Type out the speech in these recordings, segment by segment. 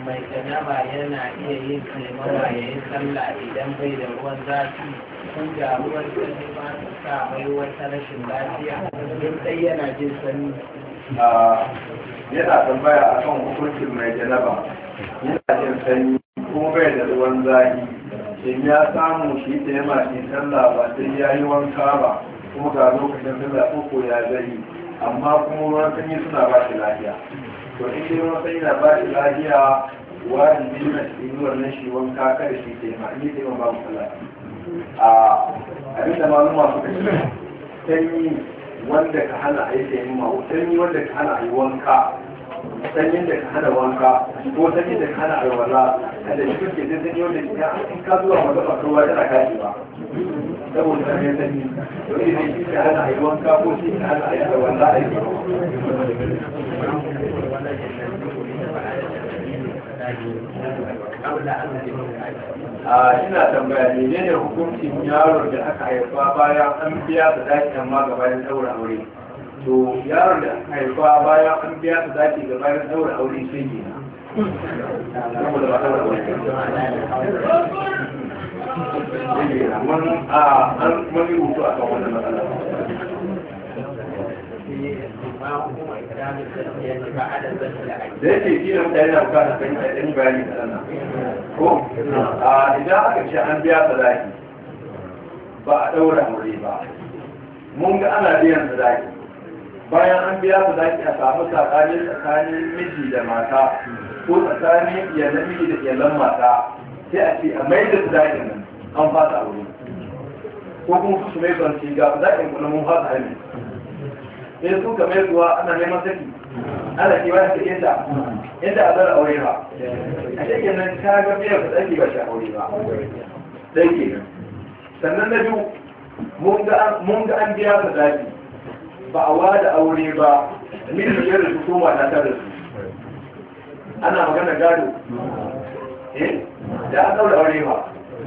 mai janaba yana iya yin taimawa ya yi sallah idan bai da ruwan zafi kun ga ruwan sanyi ma su sa mai wata rashin lafiya duk dai yana jin sanyi yana tambaya a kan hukuncin mai janaba yana jin sanyi kuma bai da ruwan zafi in ya samu shi ta yama shi sallah ba sai ya yi wanka ba kuma ga lokacin sallah uku ya zai amma kuma ruwan sanyi suna ba shi lafiya to in dai ruwan sanyi na ba shi lafiya wajibi na cikin wannan shi wanka kada shi ta yama in yi ta yama babu sallah a abinda maluma suka ce sanyi wanda ka hana a yi taimama sanyi wanda ka hana a yi wanka sanyin da ka hana wanka ko sanyin da ka hana a yi wala kada shi kuke sai sanyi wanda ka in ka zuwa maka ba ruwa tana kashi ba saboda sanyin sanyi to idan shi ka hana a yi wanka ko shi ka hana a yi wala a yi a ina tambaya ne ne hukuncin yaron da aka haifa bayan an biya da daki amma gabanin daura aure to yaron da aka haifa bayan an biya da daki gabanin daura aure sai ne saboda ba daura aure mun a an mun yi rubutu a kan wannan matsala da yake kila mutane na bukatar kan yi bayani da sana ko idan aka ce an biya sadaki ba a ɗaura aure ba mun ga ana biyan sadaki bayan an biya sadaki a samu tsakani tsakanin miji da mata ko tsakanin iyalan miji da iyalan mata sai a ce a mai da sadakin nan an fasa aure ko kuma su mai son ci ga sadakin kuma mun fasa hali sai su ka mai zuwa ana neman saki ana ke wani take ta inda a zara aure ba a cikin nan ka ga biyar da tsaki ba shi aure ba dai ke sannan na biyu mun ga an biya ka zafi ba a wada aure ba mil biyar da su koma ta tare su ana magana gado eh da an daura aure ba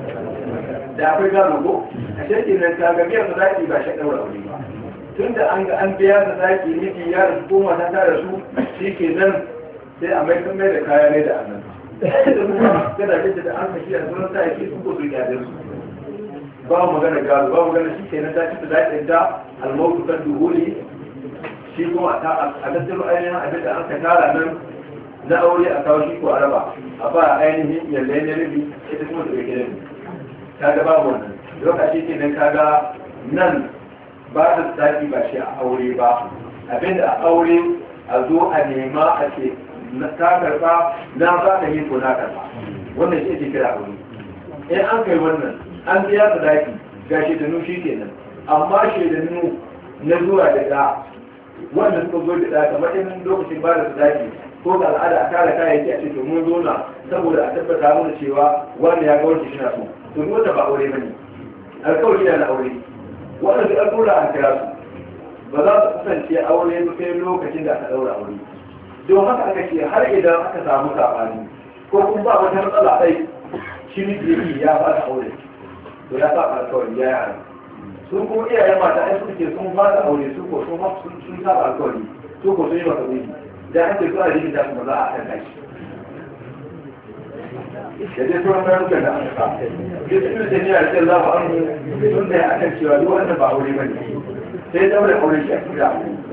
da akwai gado ko a cikin nan ka ga biyar da zaki ba shi daura aure ba tun da an ga an biya da zaki miki ya da su koma ta tare su shi ke nan sai a mai kan mai da kaya ne da annan kada kace da an kashi a sunan sa yake su ko su gyara su ba magana gado ba magana shi ke nan ta ci da zakin ta almautu kan duhuli shi kuma a tattaro ainihin abin da an ka tara nan na aure a kawo shi ko araba a ba ainihin yalle na rubi ita kuma da bai rabi kaga babu wannan lokaci ke nan kaga nan ba da tsaki ba shi a aure ba abinda a aure a zo a nema a ce ta karba na ba ka yi ko na karba wannan shi ake kira aure in an kai wannan an biya ta daki ga shedanu shi kenan amma shedanu na zuwa da da wanda suka zo da da kamar in lokacin ba da daki ko ga al'ada a kare kayayyaki a ce to mun zo na saboda a tabbata mana cewa wanda ya ga wanke shi na so to wanda ba aure bane alkawari na aure wanda duk al'ura an kira su ba za su kasance aure ba sai lokacin da aka daura aure don haka aka ce har idan aka samu sabani ko kun ba wata matsala sai shi ne ya ba da aure to ya saba alkawari ya yi haram sun kuma iyayen mata ai suka ce sun ba da aure su ko sun sun saba alkawari su ko sun yi masa wuri da an ce suna jikin da su ba za a kan kai da dai sauran bayanukan da aka sa duk su da niyar ce za mu an sun da ya akan cewa duk wannan ba aure bane sai daure aure shi a kira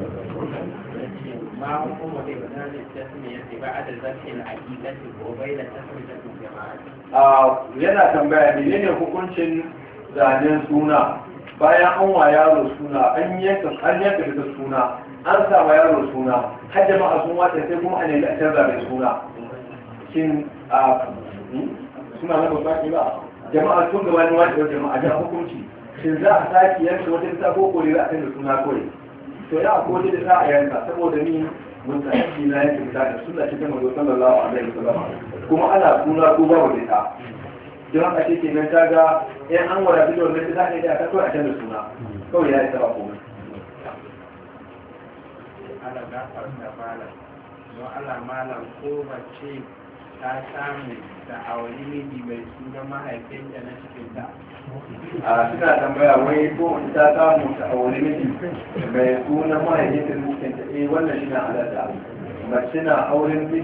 ما حكم إبدال التسمية بعد ذبح العقيدة وبين تسمية الجماعة؟ yana tambaya menene hukuncin zanen suna bayan an wa yaro suna an yanka an yanka da suna an sa wa yaro suna har jama'a sun wata sai kuma an yi a canza mai suna shin a suna na ba ba jama'a sun gaba ne wata jama'a da hukunci shin za a sake yanka wata ta ko kore za a canza suna kore to ya ko da za a yanka saboda ni mun tsaki na yanke fita da sunna cikin manzo sallallahu alaihi wasallam kuma ana suna ko babu da ta don haka shi kenan ta ga in an wada fito wannan ta ne da ta kawai a canza suna kawai ya yi saba komai ala gafar da malam don ala malam ko bace ta samu da auri miji mai suna mahaifinta na cikinta a suna tambaya wai ko ta samu ta aure miji mai suna mahaifinta da cikinta eh wannan shi na halatta mace na auren miji